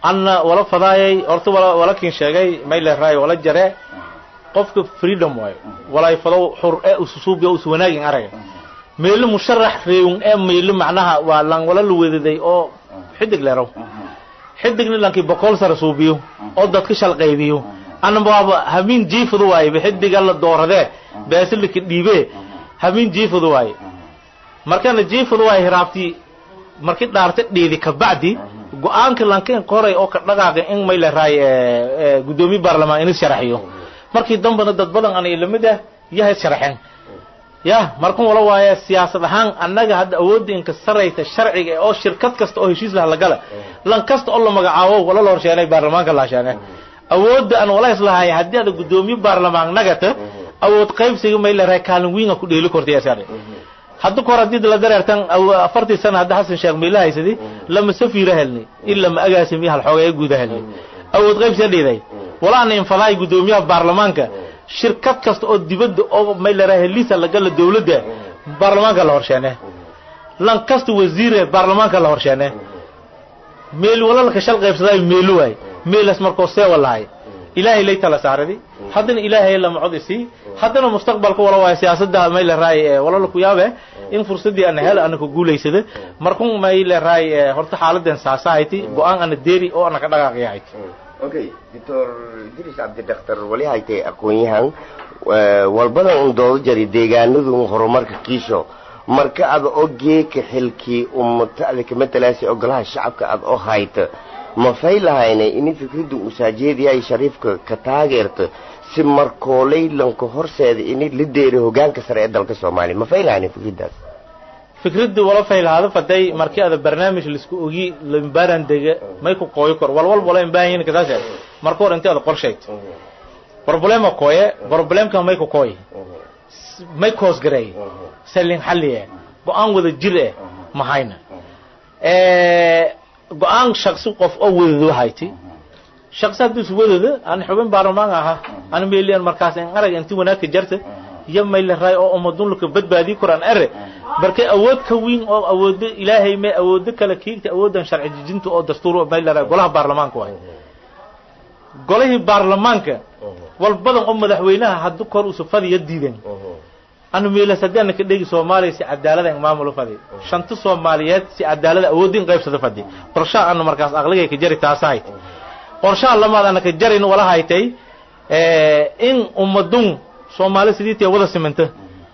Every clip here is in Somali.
anna wala fadaayay horta wala wala kin sheegay mayle raay wala jare qofka freedom waayo walay fado xur ee ususuubiya us wanaagin araga meelo musharax reeyun ee meelo macnaha waa lan wala la wedaday oo xidig leerow xidigna lankii boqol sare suubiyo oo dadka shalqaybiyo anaba waaba hamiin jiifadu waaye ba xidiga la dooradee beesilika dhiibee hamiin jiifadu waaye markana jiifadu waaye hiraabtii markii dhaarta dheedi kabacdi go-aanka lankin qoray oo ka dhaqaaqay in may laraay guddoomiye baarlamaan inis sharaxiyo markii dambana dad badan ana ilamid ah yahay sharaxeen ya markan wala waaye siyaasad ahaan annaga hadda awoodda inka sarayta sharciga oo shirkad kasta oo heshiis laha lagala lan kasta oo la magacaabo wala la horsheenay baarlamaanka la sheegay awoodda aan wala islahay haddii aad guddoomiye baarlamaan nagata awood qaybsiga may laraay kaalin wiinga ku dheeli kortay asaare hadda kahor haddii la dareertan afartii sana hadda xasan sheekh mayla haysadi lama safiira helni in lama agaasimi hal xoogaya guuda helni awood qaybsiga dhiiday walaana infadaay guddoomiyaha baarlamaanka shirkad kasta oo dibadda oo may laraay heliisa lagala dawladda baarlamaanka la horsheene lan kasta wasiire baarlamaanka la horsheene meel walalka shal qaybsaday meelo waay meelas markoo seewa lahay ilaahay lay tala saaradi haddana ilaahay lama cod isii haddana mustaqbalka wala waayo siyaasadda may la raay walala ku yaabe in fursadii ana hel ana ku guulaysada markun may la raay horta xaaladen saasahayti go-aan ana deeri oo ana ka dhaqaaqyahayti okay doctor idris cabdi daktar wali haytay aqoon-yahan walbadan un doodo jari deegaanadu horumarka kiisho marka ada oo geeka xilkii ummata ada kama talaasi ogolaha shacabka ada oo hayta ma fay lahaynay ini fikradda usaajeediyaay shariifka ka taageerta si markoolay lanka horseeda ini la deeri hogaanka sare ee dalka soomaaliya ma fay lahaynay fikraddaas fikradda wala faylahaada faday markii ada barnaamij laisku ogi lambaran dega may ku qooyo kor wal walba wala imbaahan kasaashe marka hor intii ada qorshayt problema kooye problemka may ku kooy may koos gareey salin xalliye go-aan wada jir eh mahayna go-aan shaksi qof oo wadado hayti shaksi hadduu is wadado aan xubin baarlamaan ahaa ana meelian markaas in arag inti wanaagka jarta iyo mayla raay oo umadunlaka badbaadii koraan ere markay awood ka weyn oo awoodo ilaahay me awoodo kale kiigta awoodan sharci dejinta oo dastuur mayla raay golaha baarlamaanka waay golihii baarlamaanka wal badan oo madaxweynaha haddu kor usufadiya diidan anu meelas haddii ana ka dhegi soomaaliya si cadaalada in maamulo fadi shanta soomaaliyeed si cadaalada awoodin qaybsada fadi qorshaha ana markaas aqligay ka jari taasa hayt qorshaha lamaad ana ka jarin wala haytay in ummadun soomaali sidii tee wada simanta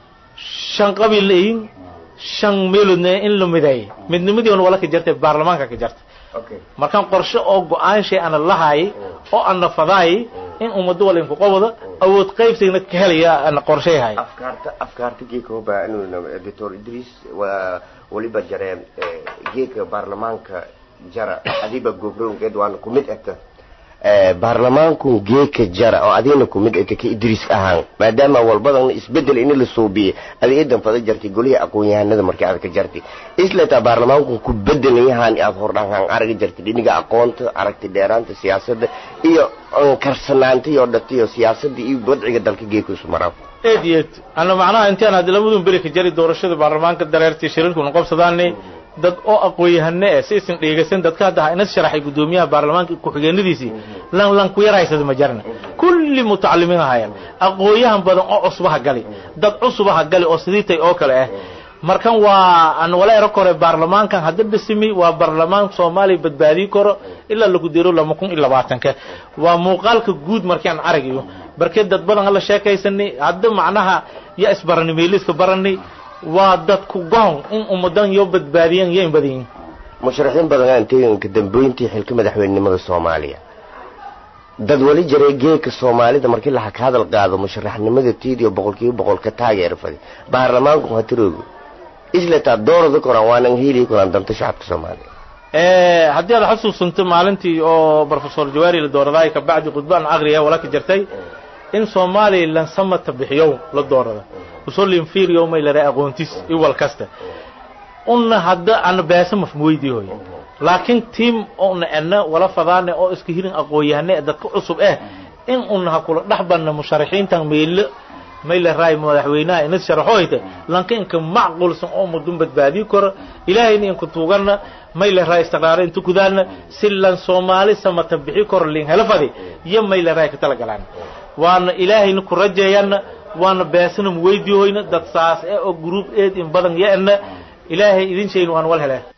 shan qabiil layin shan meeloodna in la mideey midnimadii on wala ka jartay baarlamaanka ka jarta markaan qorshe oo go-aan shay ana lahaay oo ana fadaay in ummaddo wala inku qobada awood qaybsigna ka helaya ana qorsheyahay afkaarta afkaarta geeka hoba inuu doctor idris waa waliba jareen geeka baarlamaanka jara adiba gobrownkeed waana kumid egta baarlamaanku geeka jara oo adina kumid egta ka idris ahaan maadaama walbadan isbedel ini la suubiyey ada idan fada jartay golihii aqoon-yahanada markii aad ka jartay islataa baarlamaanku ku bedelayahaan aad hordhaan aragi jartay dhiniga aqoonta aragti dheeraanta siyaasadda iyo karsanaanta iyo dhatiyo siyaasadda iyo wadciga dalka geeka isu maraan eed iyo eed ana macnaha intaan hadda lamadun beri ka jari doorashada baarlamaanka dareertii shirarkuna qabsadaanay dad oo aqoon-yahane eh si isin dheegaysan dadka hadda ha inas sharaxay guddoomiyaha baarlamaanka ku-xigeenadiisii lan lan ku yarahaysada ma jarna kulli mutacalimiin ahayaan aqoon-yahan badan oo cusbaha gali dad cusubaha gali oo sidiitay oo kale ah markan waa aan wala ero kore baarlamaankan hadda dhisimi waa baarlamaan soomaaliya badbaadii karo ilaa lagu diro lama kun iyo labaatanka waa muuqaalka guud markii aan aragayo barkee dad badan hala sheekaysanay hadda macnaha yaa isbarani meeliska barani waa dadku goon in ummadan yoo badbaadiyan yayn badayin musharaxiin badan aan teeganka dambeyntii xilka madaxweynenimada soomaaliya dad wali jaray geeka soomaalida markii laha ka hadal qaado musharaxnimada tiidiyo boqolkiiba boqol ka taageera fadi baarlamaanku hatiroogi islataa doorada koraan waanan heli koraan danta shacabka soomaaliya haddii aad xusuusanto maalintii oo professor jawaari la dooradaay kabacdi khudbaan aqriya wala ka jirtay in soomaaliya lansamata bixiyow la doorada usolinfiriyo may lare aqoontis iwal kasta una hadda ana beesa mafmuweydii hoy laakiin tiim una ena wala fadaane oo iska hirin aqoon-yahane dadka cusub eh in una ha kula dhex banna musharaxiintan meelo mayle raay madaxweynaha ina sharaxoyta lanka inka macqulsan oo mudun badbaadiyi karo ilaahayna inku tuuganna mayle raay istiqraaro inta kudaana si lan soomaali samata bixi karo lin helafadi iyo mayle raay ka talagalaan waana ilaahayna ku rajeeyanna waana beesana muweydiyoyna dad saas e oo group eed in badan ya-na ilaahay idin shayn waan wal heleen